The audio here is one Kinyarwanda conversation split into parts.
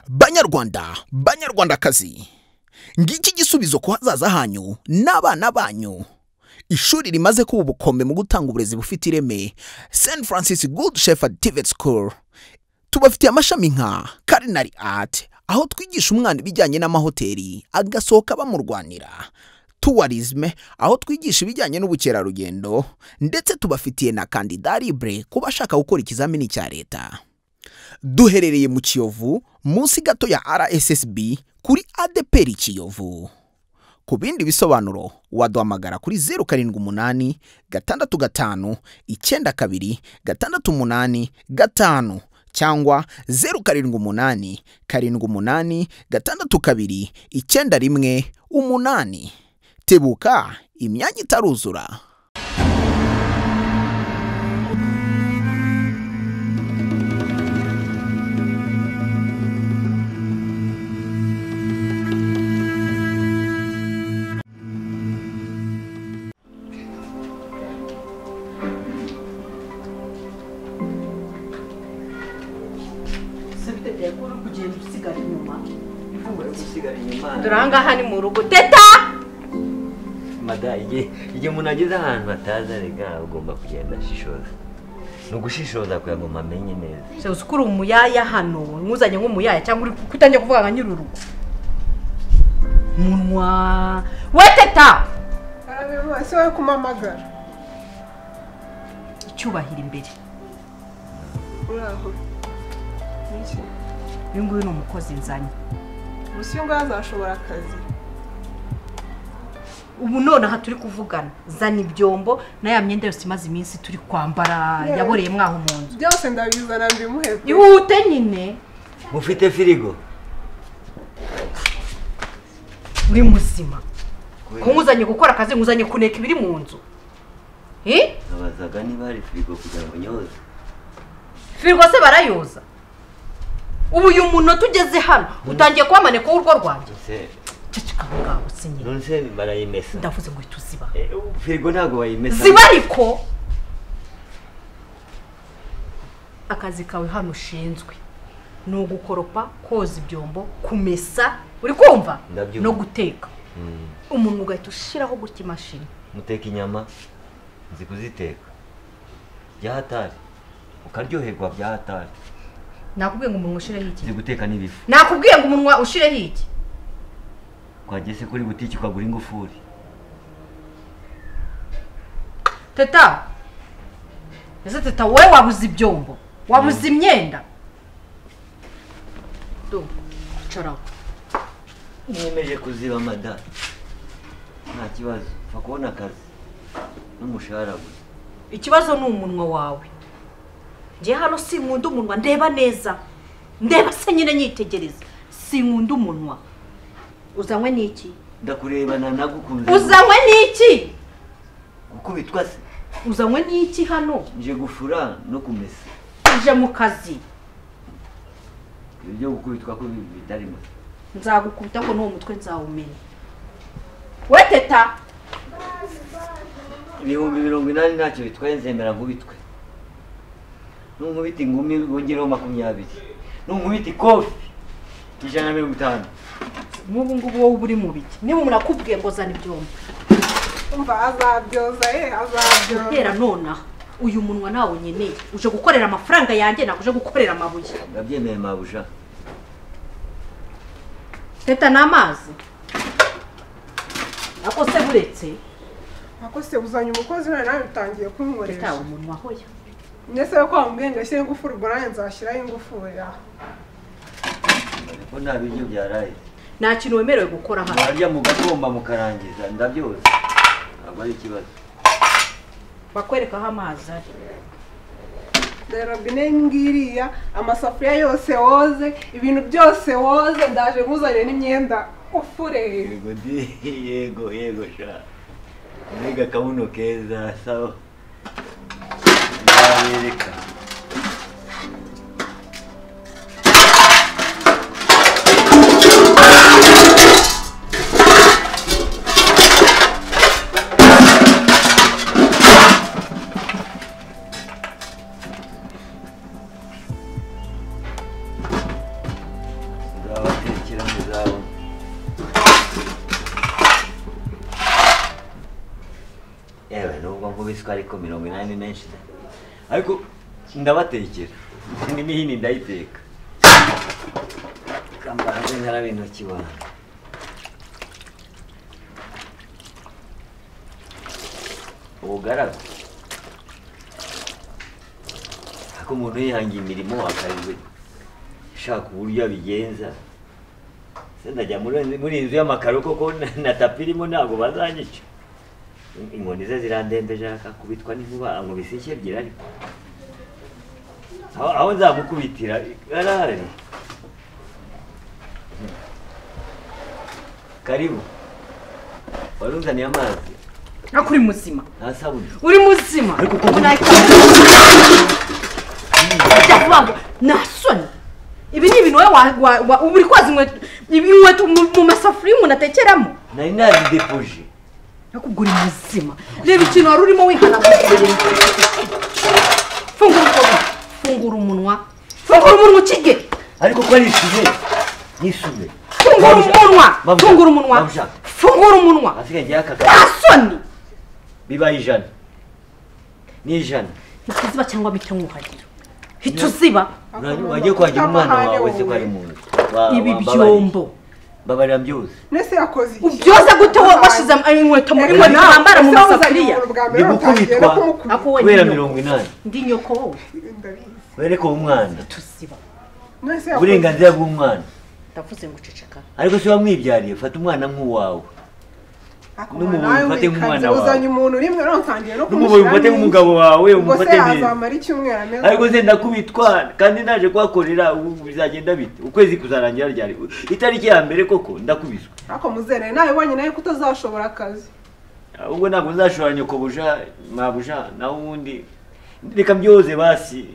banyarwanda banyarwandakazi ngiki igisubizo ku hazaza hanyu n'abana banyu ishuri rimaze kuba ubukombe mu gutanga uburezi bufite ireme st francis good shepherd tivet school tubafitiye amashami nka culinary art aho twigisha umwana ibijyanye n'amahoteli agasohoka bamurwanira tourism aho twigisha ibijyanye n'ubukerarugendo ndetse tubafitiye na kandida libre ku bashaka gukora ikizamini cya leta duherereye mu kiyovu munsi gato ya rssb kuri adeperi kiyovu ku bindi bisobanuro waduhamagara kuri zeru karindwi umunani gatandatu gatanu icyenda kabiri gatandatu umunani gatanu cyangwa zeru karindwi umunani karindwi umunani gatandatu kabiri icyenda rimwe umunani tebuka imyanya itaruzura sabitete ko uri kugenda usigara inyuma Ntabwo ari gusigara inyuma dore aha ngaha ni mu rugo teta mada igihe igihe umuntu ageze ahantu hatazi rega agomba kugenda ashishoza ni ugushishoza kugira ngo mamenye neza se uzi ko uri umuyaya hano nkuzanye nk'umuyaya cyangwa uri kutangiye kuvuga nka nyiri urugo munwa we teta se we kumamagara icyubahiro imbere uraho Niki? uyu nguyu ni umukozi nzanye gusa uyu nguyu azashobora akazi ubu nonaha turi kuvugana zana ibyombo na ya myenda yose imaze iminsi turi kwambara Yeah. yaboreye mwaho mu nzu byose ndabizana mbimuhe pe. ihute nyine mufite firigo uri muzima kumuzanye gukora akazi muzanye kuneka ibiri mu nzu Eh? abazaga niba hari firigo kugira ngo nyoze firigo se barayoza ubu uyu munota ugeze hano utangiye kubamaneka w'urugo rwanjye se ceceka aho ngaho sinyine none se barayimesa ndavuze ngo uhita uziba Eh, firigo ntabwo bayimesa ziba ariko akazi kawe hano ushinzwe ni ugukoropa koza ibyombo kumesa uri kumva Ndabyumva. no guteka Mm. umuntu ugahita ushyiraho gutya imashini muteka inyama nzi kuziteka bya hatari ukaryoherwa bya hatari nakubwiye ngo umunwa ushireho iki nzi guteka n'ibifu nakubwiye ngo umunwa ushireho iki twagiye se kuri butiki ukagura ingufuri teta ese teta wowe wabuze ibyombo wabuze imyenda Do, icara aho. mwemeje kuziba mada nta kibazo upfa kubona akazi n'umushahara gusa ikibazo ni umunwa wawe njye hano sinkunda umunwa ndeba neza ndeba se nyine nyitegereza sinkunda umunwa uzanywe n'iki ndakurebana nagukunze uzanywe n'iki gukubitwa se uzanywe n'iki hano nje gufura no kumesa uje mu kazi ibyo gukubitwa ko bi- bitarimo nzagukubita ko n'uwo mutwe nzawumenya we teta ibihumbi mirongo inani ntacyo bitwaye nzemera nkubitwe n'unkubita ingumi wongereho makumyabiri n'unkubita ikofi ijana na mirongo itanu n'ubu ngubu wowe uba uri mu biki niba umuntu akubwiye ngo zana ibyombo umva azabyoza ye azabyoza guhera nonaha uyu munwa nawe nkeneye uje gukorera amafaranga yanjye ntabwo uje gukorera amabuye ndabyemeye mabuja teta ni amazi ako se buretse ako se uzanye umukozi we nawe utangiye teta kunkoresha umunwa hoya ndetse we ko wamubwiye ngo ashyire ingufuri ubwo nanjye nzashyiraho ingufuri aha ko nta biryo byaraye nta kintu wemerewe gukora hano mwarya mugagomba mukarangiza ndabyoza ntabwo ari ikibazo bakwereka aho amazi ari dore robine ngiriya amasafuriya yose woze ibintu byose woze ndaje nkuzanire n'imyenda ufure yego ndi yego yego sha mbega akabuno keza sawa nabereka shyira mu zawe yewe nubwo nkubiswe ariko mirongo inani ni menshi da ariko ndabatekera indi mihini ndayiteka kambaze nkaraba intoki wanjye ubugaragu ariko umuntu yihangiye imirimo akazi ashaka uburyo abigenza se ndajya muri muri iyi nzu y'amakaro koko na- na tapi irimo ntabwo bazanyica In- inkoni ze zirandembeje akakubitwa n'inkuba ankubise ishyi ebyiri ariko aho aho nzamukubitira arahari karibu wari uzaniye amazi ariko uri muzima nta sabuni uri muzima Ariko uko- Ubu nahita- Ujya vuba ngo nta soni ibi ni ibintu wowe wa- wa- wa- uba uri koza inkweto ibi- inkweto mu mu masafuriya umuntu atekeramo nari nazidepoje nakubwo uri muzima reba ikintu wari urimo wihanagura fungura umunwa fungura umunwa fungura umunwa ukige ariko ko ari isume n'isume fungura umunwa fungura umunwa fungura umunwa asigaye ngewe aka nta kazi soni bibaye ijana ni ijana hita uziba cyangwa bita mwuhagiro hita uziba Uranywa- wagiye kuhagira umwana wawe se ko ari mu nzu Wa- ibi wambabarira. byombo mbabarira byose nese yakoze iki ubyoza gute wowe washyize inkweto muri inkweto wambara mu masafuriya Ndi gukubitwa. ako wowe kubera ndi mirongo nyoko inani ndi nyoko wowe wereke uwo mwana hita uziba uburenganzira bw'umwana ndavuze ngo uceceka ariko si wamwibyariye fata umwana nk'uwawe n'umuboyi umfate nk'umwana wawe. uzanye umuntu rimwe rero ntangiye no n'umuboyi kumushyiramo umufate iki? nk'umugabo wawe ubwo se umufate neza yazamara icyumweru ameze ariko se ndakubitwa kandi naje kuhakorera ubu bizagenda bite ukwezi kuzarangira ryari itariki ya mbere koko ndakubiswe ariko muzere nawe ubonye nawe kutazashobora akazi ubwo ntabwo nzashobora nyoko buja mabuja naho ubundi reka byoze basi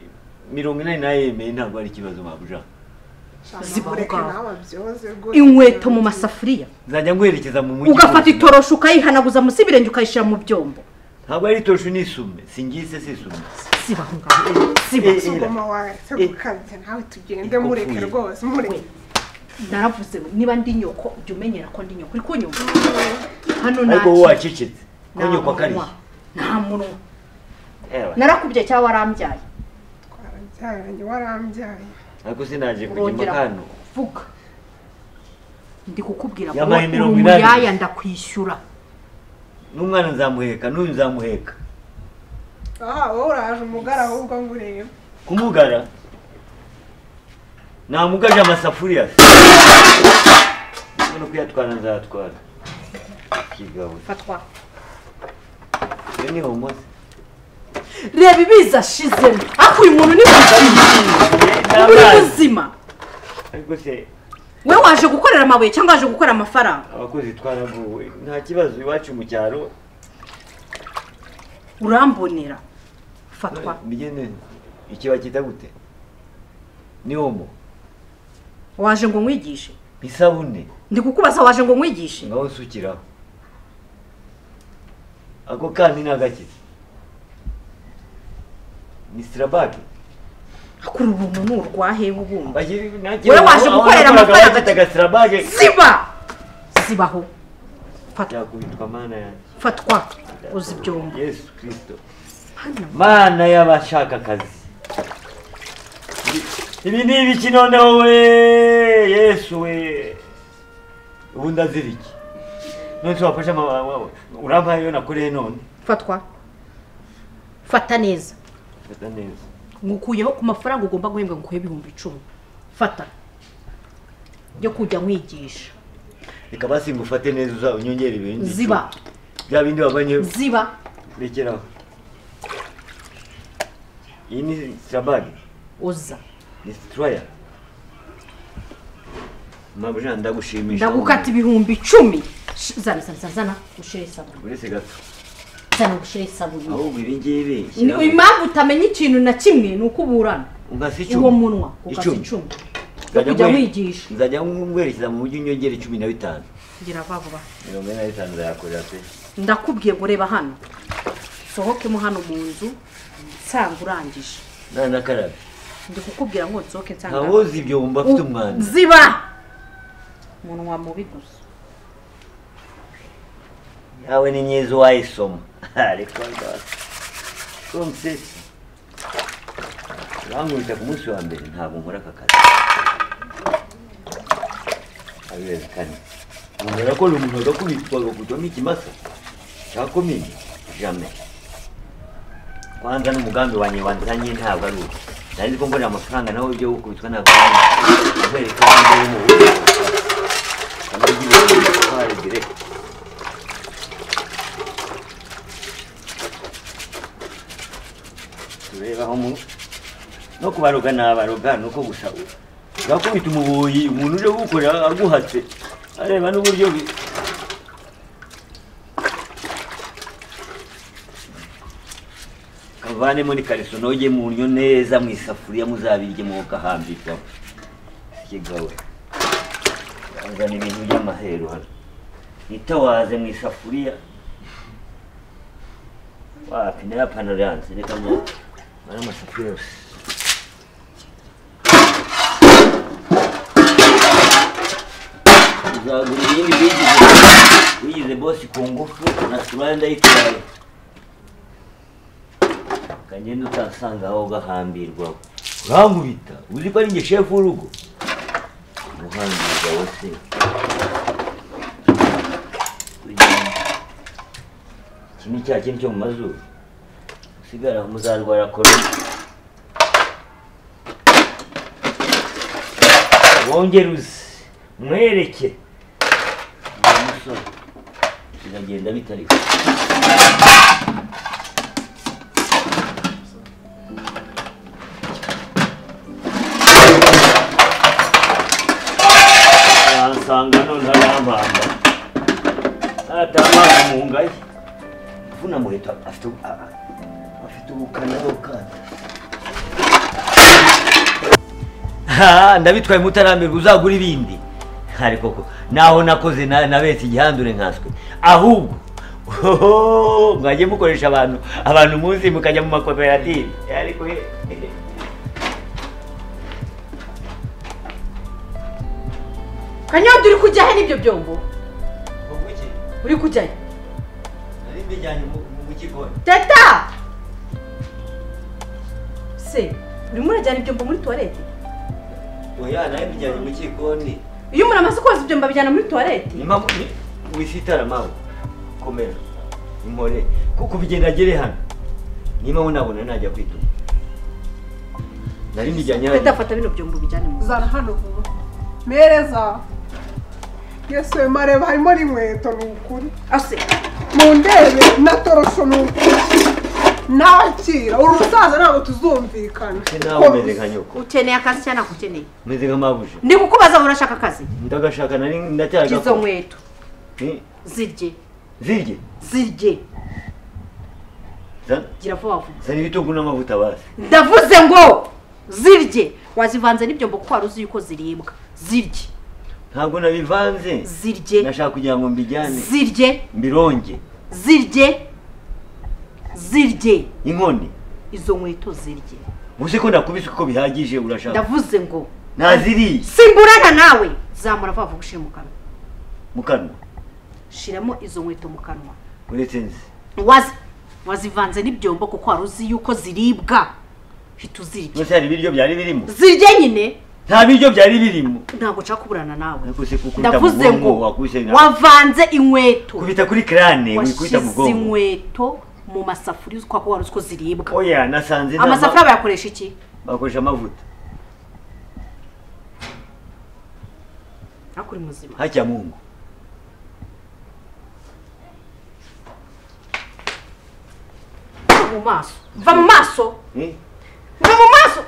mirongo inani nayo yemeye ntabwo ari ikibazo mabuja Ziba Mureke ubwawe. nawe abyoze rwose. inkweto mu masafuriya nzajya nguherekeza mu mujyi ugafata wose. itoroshi ukayihanaguza munsi y'ibirenge ukayishyira mu byombo ntabwo ari torosho n'isume singise si isume ziba aho ngaho ziba Eh, eh. Ngoma wawe se gukabya nawe tugende mureke Ikopfuye. rwose mureke naravuze ngo niba ndi nyoko jya umenyera ko ndi nyoko uri kunyumva hano nta ariko wowe wacecetse ki- nta konyokwa kariya munwa, nta munwa Ewa, narakubye cyangwa warambyaye twarabyaranye warambyaye ariko sinaje kujya urongera imakano kuvuga ndi kukubwira ngo Yampaye uri mirongo inani. umuyaya ndakwishyura n'umwana nzamuheka n'uyu nzamuheka aha wowe uraje umugara ahubwo ngurebe kumugara namugaje amasafuriya no kuyatwara nzatwara kigabo fatwa iyo ni homosi reba ibiza ashizemo ariko uyu muntu ni muzima uri muzima ariko se we waje gukorera amabuye cyangwa waje gukorera amafaranga abakozi twaraguwe nta kibazo iwacu mu cyaro urambonera fatwa bigene iki bakita gute ni homo waje ngo nkwigishe isabune ndi kukubaza waje ngo nkwigishe ngaho nsukiraho ako kandi ni agakiza ni sirabage akuru ubu ni urwahe ubundi wowe waje gukorera amafaranga. afite agasirabage ziba zibaho fatwa yakubitwa mana yanjye fatwa uzi ibyombo yesu kirisito hano mana y'abashaka akazi ibi ni ibiki noneho we yesu we ubu ndazira iki none se wafashe ama- ama- urampaye iyo nakoreye none fatwa fata neza fata neza ngukuyeho ku mafaranga ugomba guhembwa ngukuyeho ibihumbi icumi fata yo kujya nkwigisha reka basi ngufate neza uza unyongere ibindi ziba bya bindi wabanye ziba rekeraho iyi ni sirabage uza ni sitiraya mabuja ndagushimisha ndagukata ibihumbi icumi Sh- zana zana zana zana ushyire isabune uretse gato zana ushyire isabune ahubwo ibi ngibi Ni- impamvu utamenya ikintu na kimwe ni uko uburana ungasi icumi uwo munwa ugasa Icumi. icumi yo Nzajya kujya nkwe- nkwigisha nzajya ngwerekeza mu mujyi unyongera cumi na bitanu ngira vuba vuba mirongo ine na bitanu zayakorera pe ndakubwiye ngo reba hano sohokemo hano mu nzu nsanga urangije nta nakarabe ndi kukubwira ngo nsohoke nsanga ntawozi ibyo wumva afite umwanda ziba umunwa mubi gusa nawe ni myiza uwayisoma ariko ndabasa komsesi bankubita ku munsi wa mbere ntabwo nkora aka kazi abezi kane umuntu ko umuntu agakubitwa agakubitwamo ikimasa cya komini jame kwanza n'umugambi wanjye wanzanye ntabwo ari uwo nari nzi ko mbonera amafaranga nawe ibyo gukubitwa ntabwo ari uwo nkwereka imbere mu buryo kamwe ry'ibintu bitwara igereka turebaho mu no kubaroga nabaroga nuko gusa urakubita umubuyi umuntu uje gukorera aguhatse areba n'uburyo bi- kavanemo ni kariso noge munyo neza mu isafuriya muzabirye mwoka hambikaho kigawe azana ibintu by'amahero hano nitawaze mu isafuriya wapi nayo panaro yanze reka mu ari amasafuriya yose uzagura ibindi wigize wigize bosi ku ngufu na surari ndayitwaye kagenda utasanga aho ugahambirwaho urambubita uzi ko ari njye shefu w'urugo umuhambirwa wose iki ni cya kintu cyo mu mazuru usigara aho muzarwara korona wongere uze mwereke uyu musore biragenda bitari ko yansanga none arampamba natamazi mu ngayi uvuna muheto afite ubu- a- a- afite ubukana bw'ubwana Ah, ndabitwaye mutarambirwa uzagura ibindi ariko koko naho nakoze na- nabetse igihandure nkaswe ahubwo oho, mwajye mukoresha abantu abantu munsi mukajya mu makoperative ariko he kanyobya uri kujya he n'ibyo byombo ubwo iki uri kujya he nari mbijyanye mu gikoni teta se urimo urajyana ibyombo muri tuwarete oya nari mbijyanye mu gikoni iyo umuntu amaze koza ibyombo abijyana muri tuwarete nyuma wisitara mawe komera impore kuko bigenda agere hano niba unabona najya kwituma nari mbijyanye teta hano fata bino byombo ubijyane mu nzu zana hano vuba mereza yesu we mareba harimo n'inkweto ni ukuri ase mu ndebe na torosho ni ukuri nakira uri umusaza ntabwo tuzumvikana se nawe umeze nka nyoko ukeneye akazi cyangwa ntabwo ukeneye umeze nka mabuje ndi kukubaza ngo urashaka akazi ndagashaka nari ndacyari izo gakora. nkweto Ni- zirye zirye zirye Zana- gira vuba vuba zana ibitunguru n'amavuta basi ndavuze ngo zirye wazivanze n'ibyombo kuko wari uzi yuko ziribwa zirye ntabwo nabivanze zirye nashaka kugira ngo mbijyane zirye mbironge zirye zirye inkoni izo nkweto zirye uzi ko ndakubise uko bihagije urashaka ndavuze ngo naziriye simburana nawe zamura vuba vuba ushyire mu kanwa mu kanwa shiramo izo nkweto mu kanwa uretse nzi Wazi- wazivanze n'ibyombo kuko wari uzi yuko ziribwa hita uzirya byose hari ibiryo byari birimo zirye nyine nta biryo byari birimo ntabwo nshaka kuburana nawe Ariko se kuko ndavuze uta mu bwonko ngo wakubise na- wavanze inkweto kubita kuri crane wikubita mu washyize bwonko inkweto mu masafuriya uzi ko wari uzi ko ziribwa oya nasanze nta ma- amasafuriya bayakoresha iki bakoresha amavuta ariko uri muzima hajya mu ngo Va mu maso va mu maso Eh? va mu maso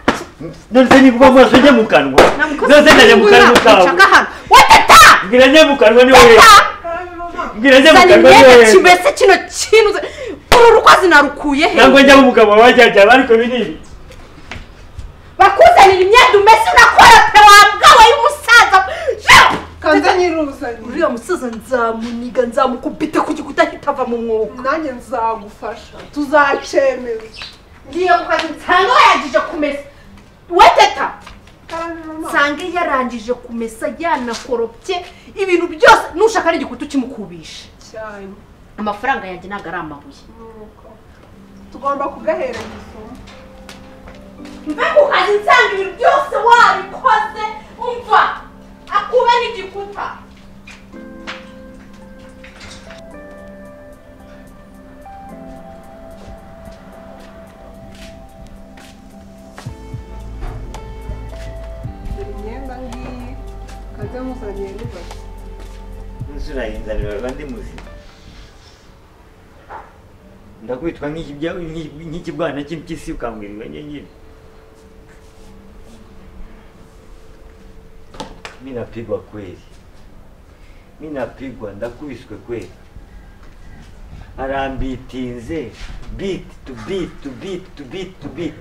none se niba amaso njya mu kanwa none najya mu kanwa nshaka kawe hano watata mbwira njya mu kanwa ni wowe mbwira njya mu zana kanwa ni imyenda wowe kimese kino kintu uzi- uru rukwazi narukuye he ntabwo njya mu mugabo wajyajya ariko binini bakuzanira imyenda umeze unakora pe wambwa we y'umusaza Yo! kanze nyiruzanye uriya musaza nzamuniga nzamukubita ku gikuta kitava mu mwuka nanjye nzagufasha tuzacemeza ngiye ku kazi nsanga wayagije kumesa we teta karangije amaso nsange yarangije kumesa yanakoropye ibintu byose nushaka n'igikuta ukimukubisha cyane amafaranga yanjye ntabwo ari amabuye nuko tugomba kugahereza isomo mbega ukajya usanga ibintu byose wabikoze umva akube n'igikuta dore imyenda ngiyi kaze muzaniye n'ibase inzira yinzanira abandi muzima ndakwitwa nk'ikibya- nk'i- nk'ikibwana cy'impyisi ukambwirwa nyine mi napigwa kweli mi napigwa ndakubiswe kweli arambitinze beat to beat to beat to beat to beat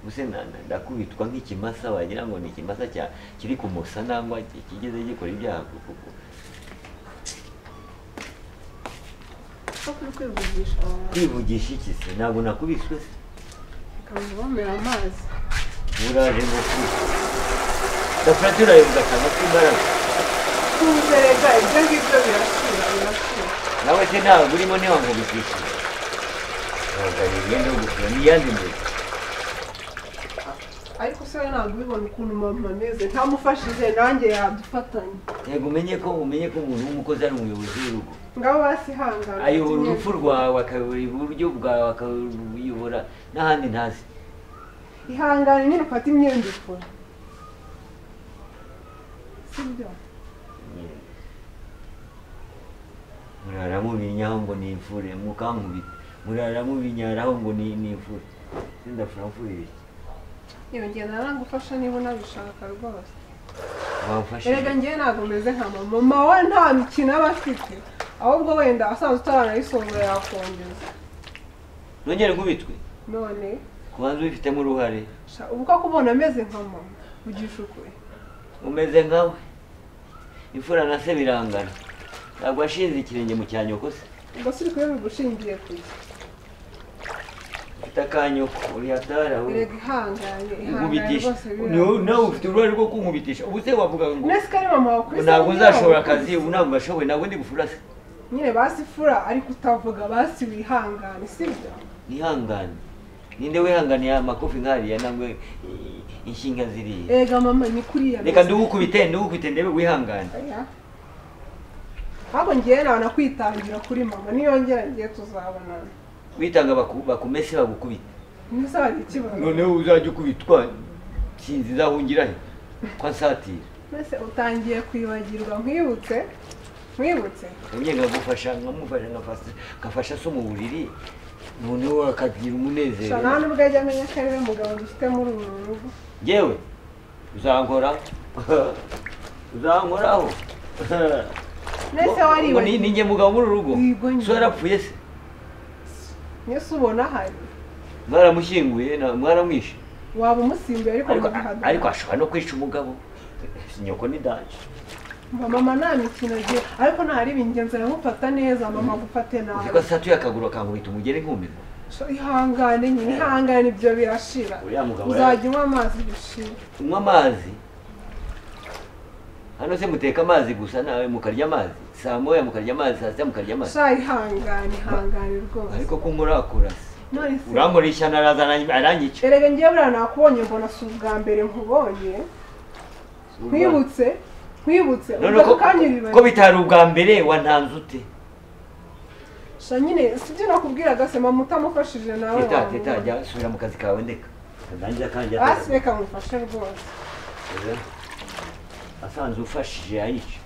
Ubuse na- na- ndakubitwa nk'ikimasa wagira ngo ni ikimasa cya kiri ku musanangwa ki- kigeze gikora ibyaha kuko ko kuri kwivugisha abantu kwivugisha iki se ntabwo nakubiswe se bakaba bamera amazi uraje ngo kubiswe gafurati urayumva cyangwa k'imbaraga kuzerega ibyo ngibyo birashira birashira nawe se ntabwo urimo niba ngo bikwishyura ntabwo ari imyenda yo gusura n'iyandi mbere ariko se we ntabwo ubibona ukuntu mama ameze ntamufashije nanjye yadufatanya yego umenye ko umenye ko umuntu w'umukozi ari umuyobozi w'urugo ngabo basihangana ayobora urupfu rwawe akayobora iburyo bwawe akayobora n'ahandi ntazi ihangane nyine ufate imyenda ikora sibyo murara mubinyaho ngo ni imfure mukankubita murara mubinyaraho ngo ni ni imfure sindafura mfure ibiki yewe njye naragufasha niba unabishaka rwose wamfashe erega njyewe ntabwo meze nka mama mama we nta mikino aba afite ahubwo wenda asanzwe utaranayisonga yakongeza nongere nkubitwe none kubanza ubifitemo uruhare sha- ubu ko kubona ameze nka mama ugisha ukuri umeze nkawe imfura na se birangana ntabwo washinze ikirenge mu cya nyoko se ubwo si kuri bigushingiye kujya ufite akanyoko uri hatari aho erega ihangane ihangane nkubitisha rwose Niwe- nawe biranga ufite uruhare rwo kunkubitisha ubu se wavuga ngo nese kari mama wawe kuri ntabwo se nzashobora ntabwo- akazi ubu ntabwo gashoboye ntabwo ndi bufura se nyine basifura ariko utavuga basi wihangane sibyo nihangane ninde wihanganiye amakofi nkariya nangwe i- inshinga ziriya erega mama ni kuriya reka ndugukubite ndugukubite ndebe wihangane Oya. ahubwo ngewe nawe nakwitangira kuri mama niyongera ngewe tuzabonana witanga baku- bakumese bagukubite mbese hari ikibazo noneho uzajya ukubitwa sinzi izahungira he ko ansatira mbese utangiye kwibagirwa nkwibutse nkwibutse nabyo nkagufasha nkamufasha nkafasha- ngafasha se mu buriri noneho akagira sha nawe umunezero nubwo ajya amenya ko ariwe mugabo dufite muri uru rugo yewe uzankora uzankoraho mbese Ngo ni- ni waribagiwe njye mugabo muri uru rugo Wigo njye. so yarapfuye se mbese ubona ahari mwaramushyinguye na- mwaramwishe waba umusimbuye ariko ariko mugahagana ariko ashobora no kwica umugabo nyoko ni daje mba mama nta mikino agiye ariko ntahariba ingenzi aramufata neza mama agufate uzi nabi ko satuye akaguru akankubita umugere nkumirwa So, ihangane nyine ihangane ibyo birashira Uriya mugabo uzajya unywa amazi bishira unywa amazi hano se muteka amazi gusa nawe mukarya amazi saa moya mukarya amazi saa sita mukarya amazi sha ihangane ihangane rwose ariko ko nkurakura se none se urankorera ishyano araza aranyi- aranyica erega ngewe buriya nakubonye mbona si ubwa mbere nkubonye nkwibutse nkwibutse none ko, ubwo ko kanya uribagiwe bitari ubwa mbere wantanze ute sha nyine si ibyo nakubwiraga se mama utamufashije nawe teta wamubona. teta jya subira mu kazi kawe ndeka nanjye kanjya basi reka mufashe rwose asanzwe ufashije ayica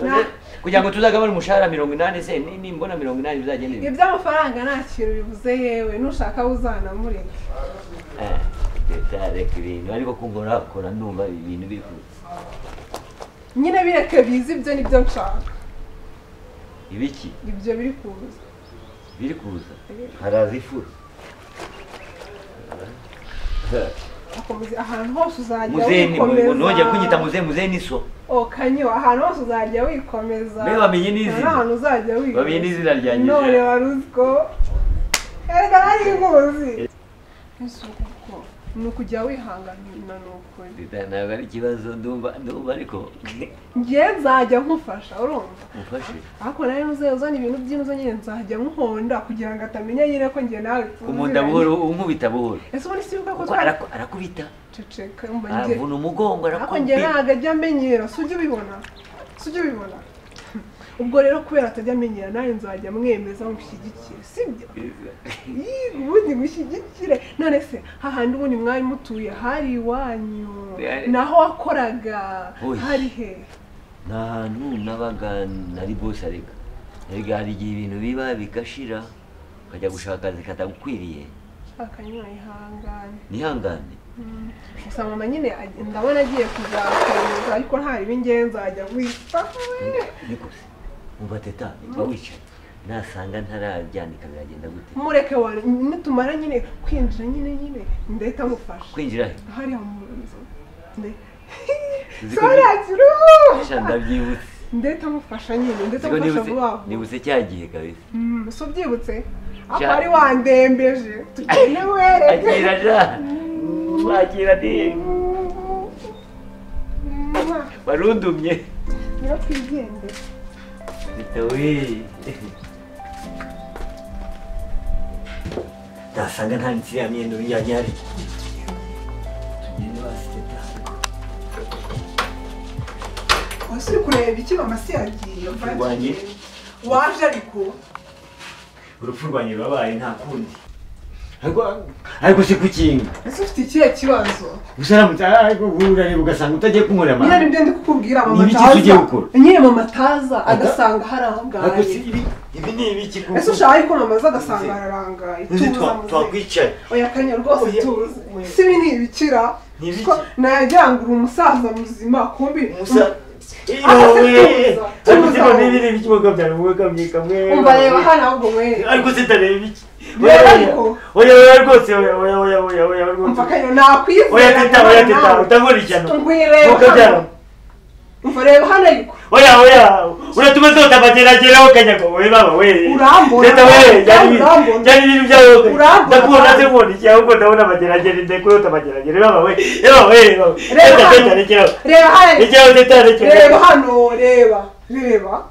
Na- None kugira ngo tuzagabane umushahara mirongo inani se ni- nimbona mirongo inani bizagenda bite? iby'amafaranga nta kintu bivuze yewe nushaka uzanamureke Eh, teta reka ibintu ariko ko nkurakura ndumva ibintu biri ku nyine bireke bize ibyo nibyo nshaka ibiki ibyo biri kuza biri kuza haraza ifuro akomeza ahantu hose uzajya muzehe ni wikomeza ntujya kunyita muzehe muzehe ni so o kanyo ahantu hose uzajya wikomeza Mbe bamenye n'izina. ahantu uzajya wikomeza Bamenye n'izina ryanjye. none wari uziko erega nari nkuzi ese uko ni ukujya wihanganira ni ukuri ntabwo ari ikibazo ndumva ndumva ariko njye nzajya nkufasha urumva mufashe ariko nawe uzajya uzana ibintu by'inzu nyine nzajya nkuhonda kugira ngo atamenya nyine ko njye nawe kumunda buhoro unkubita buhoro ese ubundi si ko kuko twari araku- arakubita ceceka yumva njye aravuna umugongo ariko njye arakubita ntabwo ajya amenyera si ujya ubibona si ujya ubibona ubwo rero kubera atajya amenyera nawe nzajya mwemeza mushyigikire sibyo Yii, ubundi mushyigikire none se hahandi ubundi mwari mutuye hari iwanyu Hari- naho wakoraga Oyi. hari he ni ahantu nabaga nari bose areka erega hari igihe ibintu biba bigashira ukajya gushaka akazi katagukwiriye akanywa ihangane nihangane gusa mama nyine ag- ndabona agiye kuzakomeza ariko nta ribi ngewe nzajya wita niko se umva teta mba wicaye nasanga ntarabyandika biragenda gute mureke wa nitumara nyine kwinjira nyine nyine ndahita mufasha kwinjira he hariya mu nzu nde Uzi ko sorakiru Sha ndabyibutse ndahita mufasha nyine Uzi ndahita ko mufasha nibutse vuba vuba nibutse cya gihe kabisa Mm, so ubyibutse ako Sha- wari wandembeje tugende wereke akira ja wakira ni warundumye niyo twigendera bitawe ndasanga nta nzira myenda uryamye hari tugende basi teta wese uri kureba iki mama si yagiye Kurwanya. waje ariko urupfu rwanjye rurabaye nta kundi ariko ariko si kukinga ese ufite ikihe kibazo usaramutse ariko urareba ugasanga utagiye kunkorera nyine amahanga nibyo ndi kukubwira Ni mama ibiki ataza tugiye gukora? nyine mama ataza Aga- agasanga hari aho ariko si bwaye ibi ibi ni ibiki kuko ese ushaka ariko mama aza agasanga hararangaye uzi tuza twa- muze twakwicaye oya kanya rwose Oya, tuze oya. si ibi ni ibikira Ni ibiki? ko nagira ngo uri umusaza muzima kumbi umusa Ah, se yewe tuza, ariko tuza. siko niba ibiki mukabyara mukamye kamwe umva reba hano ahubwo mwe ariko sitareba iki Reba Oya, oya. ariko. oya oya rwose oya oya oya oya oya umva rwose kanya nakwizera oya teta oya teta nawe. utakurikirana Ngwireba mukabyara hano umva reba hano ariko oya oya uratuma zota amagerageraho kanyago wowe baba we Urambona. leta we byari Urambona. byari ibintu byawe Urambona. ndakubona se nkubona iki ahubwo ndabona amageragere ndakuyota amageragere baba we baba we baba Reba teta hano. teta rekeraho reba hano rekeraho teta rekeraho reba hano reba reba